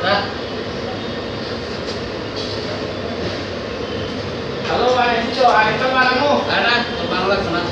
Halo, Pak Enjo, ada kemanamu? Ada, kepala lah kena.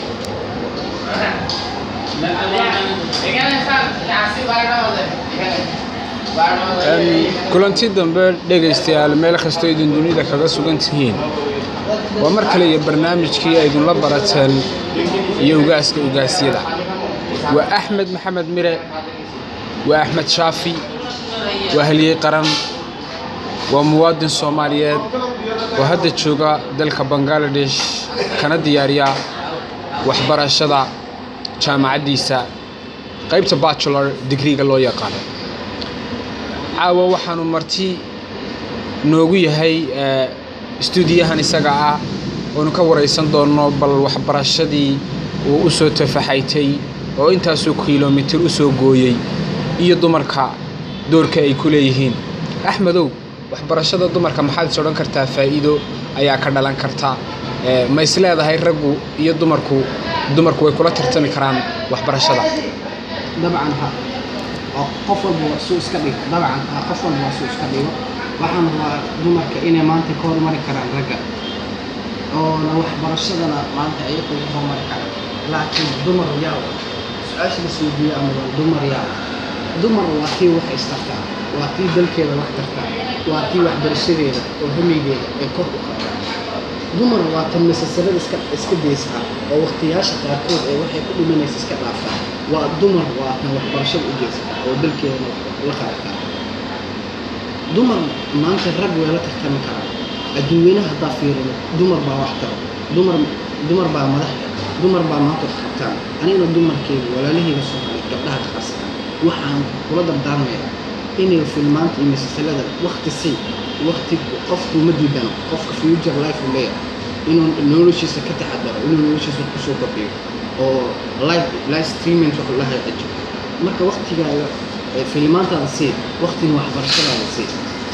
kulanti dambe dhegaystayaal meel kastoo idin dunida kaga sugan tihiin waa mar kale iyo barnaamijkii aydinla barateen iyo ugaaska ugaasyada waa axmed maxamed mire waa axmed shaafi waa halyey qaran waa muwaadin soomaaliyeed oo hadda jooga dalka bangaladesh kana diyaariya waxbarashada jaamacaddiisa qaybta bachelor digriga loo yaqaano caawa waxaanu marti noogu yahay stuudiyahan isaga ah oonu ka waraysan doonno bal waxbarashadii uu u soo tafaxaytay oo intaasoo kilomitir u soo gooyey iyo dumarka doorka ay ku leeyihiin axmedow waxbarashada dumarka maxaad is odhan kartaa faa'iido ayaa ka dhalan karta ma is leedahay raggu iyo dumarku dumarku way kula tartami karaan waxbarashada dabcan ha oo qof walba waa suu iska dhigo dabcan ha qof walba waa suu iska dhigo waxaan rabaa dumarka inay maanta ka hormari karaan ragga oona waxbarashadana maanta ayagu ka hormari karaan laakiin dumar yaa su-aasha la suudiyo ama waa dumar yaa dumar waa tii wax istartaa waa tii dalkeeda wax tartaa waa tii waxbarashadeeda oo hamigeeda ee kor u qabtaa dumar waa tan masasarada iska iska daysaa oo waqtiyaasha qaarkood ee waxay ku dhimanaysa iska dhaaftaa waa dumar waa tan waxbarashada u geysataa oo dalkeedana la qaadataa dumar maanta rag way la tartami karaan adduunyanaha haddaa fiirino dumar baa wax taro dumar dumar baa madax dumar baa maanta wax qabtaan anigana dumarkeyga walaalahayga soomaaliyeed gabdhaha qaasa waxaan kula dardaarmayaa inay filmaanta iyo masasalada waqti si waqti qofku ma diidano qofka future life uu leeyahay inuu noloshiisa ka taxadaro inuu noloshiisa kusoo kordhiyo oo live live streaming wax la hagaajiyo marka waqtigaaga filmaantaada sii waqtiga waxbarashadaada sii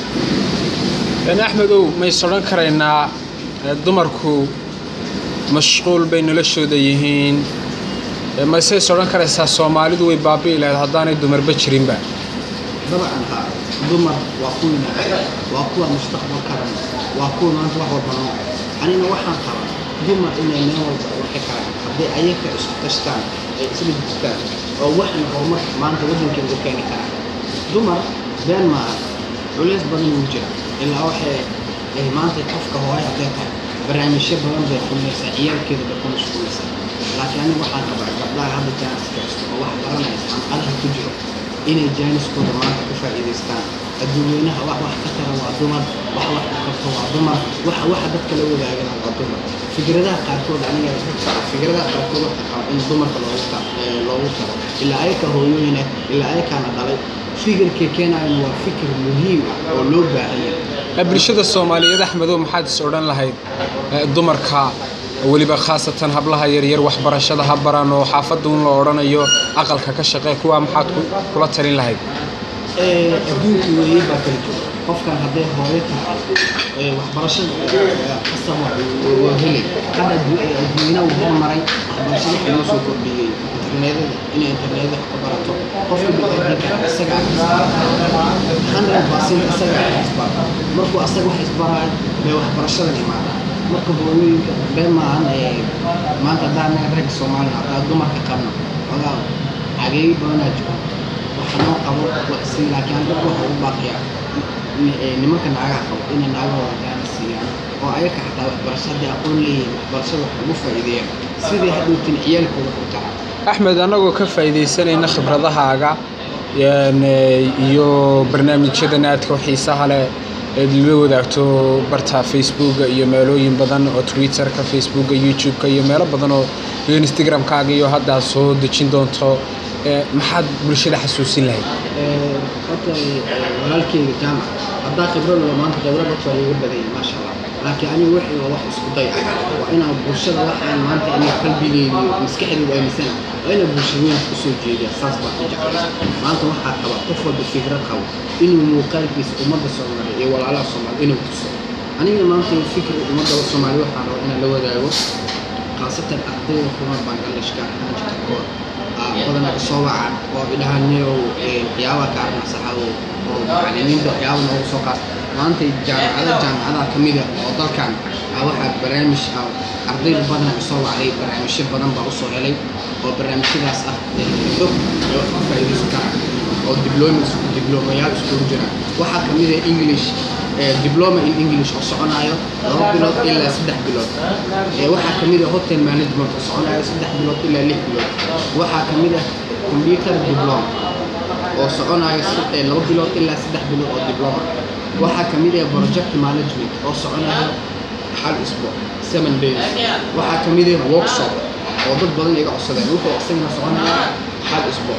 axmedow mays odhan karaynaa dumarku mashquul bay noloshooda yihiin mayseys odhan karaysaa soomaalidu way baabi'i lahayd haddaanay dumarba jirinba dabcan haa dumar waa kuwina waa kuwa mustaqbalkana waa kuwa maanta wax walba noo anina waxaan qabaa dumar inay meel walba waxi karaan hadday ayaga isku tashtaan ay isla jirtaan oo waxan horumar maanta waddankeeda u keeni karaan dumar been maaha culays badan uu jira ilaa waxay ay maanta qofka hooyo hadday tahay barnaamijyo badan bay kulmaysaa ciyaalkeeda bay ku mashquulaysaa laakiin aniga waxaan qabaa gabdhaha hadda jaaniska haysto oo wax baranaysa xanqadaha ku jiro inay jaaniskooda maanta ku faa'iidaystaan adduunyanaha wax wax ka tara waa dumar wax wax ku qabto waa dumar waxa waxa dadka la wadaagana waa dumar fikradaha qaarkood aniga fikradaha qaarkood waxa qaba in dumarka loogu ta loogu taro ilaa ayaka hooyooyina ilaa ayakaana dhalay fikirkay keenayana waa fikir muhiim ah oo loo baahan yahay bulshada soomaaliyeed axmedow maxaad is odhan lahayd dumarka weliba khaasatan hablaha yaryar waxbarashada ha baran oo xaafadda un la odhanayo aqalka ka shaqee kuwaa maxaad kula talin lahayd adduunka weeye baa kala jooga qofkan hadday hooyo tahay waxbarashada kastaba waa helay hadda adduunyana uu hormaray waxbarashada waxaa loo soo kordhiyey interneedada inay interneeda ka barato qofka biniaadamka isaga hundred percent isaga isbar markuu asaga wax isbaraay bay waxbarashadan imaadaan marka hooyooyinka been maahan maanta haddaan anaga ragga soomaaliya haddaa dumarka qabno ogaa cageeyo badanaa jiro waxa noo qabo wax sii laakiin aan dadka waxa u baaqiyaa nimanka naagaha qabo inay naagahooda gaana siiyaan oo ayaga xataa waxbarasho haddii aqoon leeyihiin waxbarashada wax ugu faa'iideeyaan sidii hadhowtin ciyaalkooda ku taraa axmed annagoo ka faa'iidaysanayna khibradahaaga iyo barnaamijyadan aadka xiisaha leh eed la wadaagto barta facebooka iyo meelooyin badan oo twitterka facebooka youtube-ka iyo meelo badan oo instagram-kaaga iyo haddaa soo dejin doonto maxaad bulshada xasuusin lahayd horta walaalkeyga jaamac haddaa khibrad loo maanta khibrad horta waa iiga badanya maasha allah laakiin aniga wixii waa wax isku day ah waa inaan bulshada waxaan maanta aniga qalbigeyga iyo maskaxdeyda aaminsana waa inaan bulshadooyinka usoo jeediya saas baa ku jeclay maanta waxaa qaba qof walba fikrad qabo inuu muuqaalkiisa ummadda soomaaliya iyo walaalaha soomaaliya inuu tuso aniga maanta fikir ummadda soomaaliya waxaan rabaa inaan la wadaago khaasatan ardayda kuma bangladeshka ahaan jirta koor badanaa isoo wacaan oo idhahaan niyow waxyaabaha ka arnacsaxa oo oo macallimiinta waxyaaba noogu soo qaad maanta jaamacada jaamacadaha ka mida oo dalkan ah waxaa barnaamij ah ardayda badanaa isoo wacday barnaamijyo badan baa usoo helay oo barnaamijyadaas ah gabdho oo ka faa'iidaysan karaan oo diblomas diblomayaal iskugu jira waxaa ka mid ah english eh, diploma in english oo soconayo laba bilood ilaa saddex bilood Eh, waxaa ka mid ah hotel management oo soconayo saddex bilood ilaa lix bilood waxaa ka mid ah computer diploma oo soconayo si- eh, laba bilood ilaa saddex bilood oo diploma waxaa ka mid ah project management oo soconayo hal isbuuc seven days waxaa ka mid ah workshop oo dad badan iga codsadeen wuxuu isagana soconaya hal isbuuc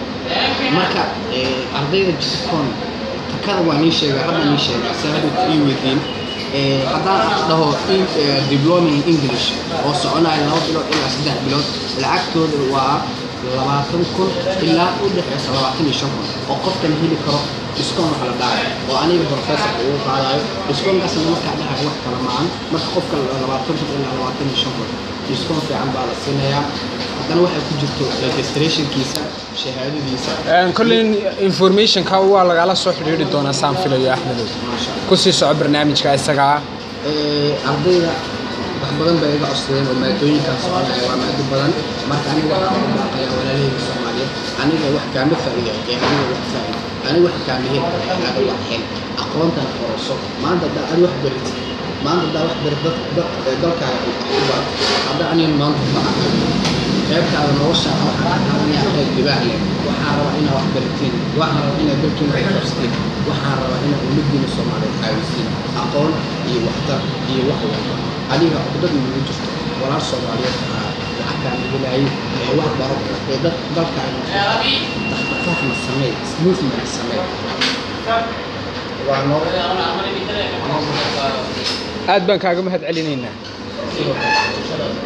marka eh, ardayda jitcoon takada waa nii sheega hadda nii sheega se hadda ii weydiin Eh, haddaan dhaho in- eh, diploma in english oo soconaya laba bilood ilaa saddex bilood lacagtooda waa labaatan kun ilaa u dhexeysa labaatan iyo shan kun oo qofkan heli karo discount wax la dhahayo oo aniga professorka ugu qaadayo discountkaasna markaa dhahayo wax kala maahan marka qofka labaatan kun ilaa labaatan iyo shan kun discount fiican baa la siinayaa haddana waxay ku jirto registrationkiisa shahaadadiisa Een, kolley informationka waa lagala soo xidhiidhi doonaa saan filayo axmedow maasha Allah. kusii soco barnaamijka isagaa Ee, ardayda wax badan bay iga codsadeen oo maadooyinkan soconaya waa maado badan marka aniga waxaan u baaqayaa walaalahayga soomaaliyeed aniga wax kaama faa'iida ee aniga wax faa'iida aniga wax kaama hel aaga wax hel aqoontan qorso maanta haddaa adi wax barit maanta haddaa wax barit dad dad ee dalkaaga wax u bar haddaa aniga maanta bacaa qaybtaada nolosha waxaan ka qaadanayaa qayb dibaax leh waxaan rabaa inaad wax baratiin waxaan rabaa inaad dalkiina wax qabsatiin waxaan rabaa inaad ummaddiina soomaaliyeed caawisiin aqoon iyo waxtar iyo wax walba adiga cudad nagu jirto walaal soomaaliyeed aa lacagtaan igalaayay ee wax baro ee dad dalkaaga dhaqdhaqaaqna samee movement samee waa noo aad baan kaaga mahad celinaynaa sidoo kale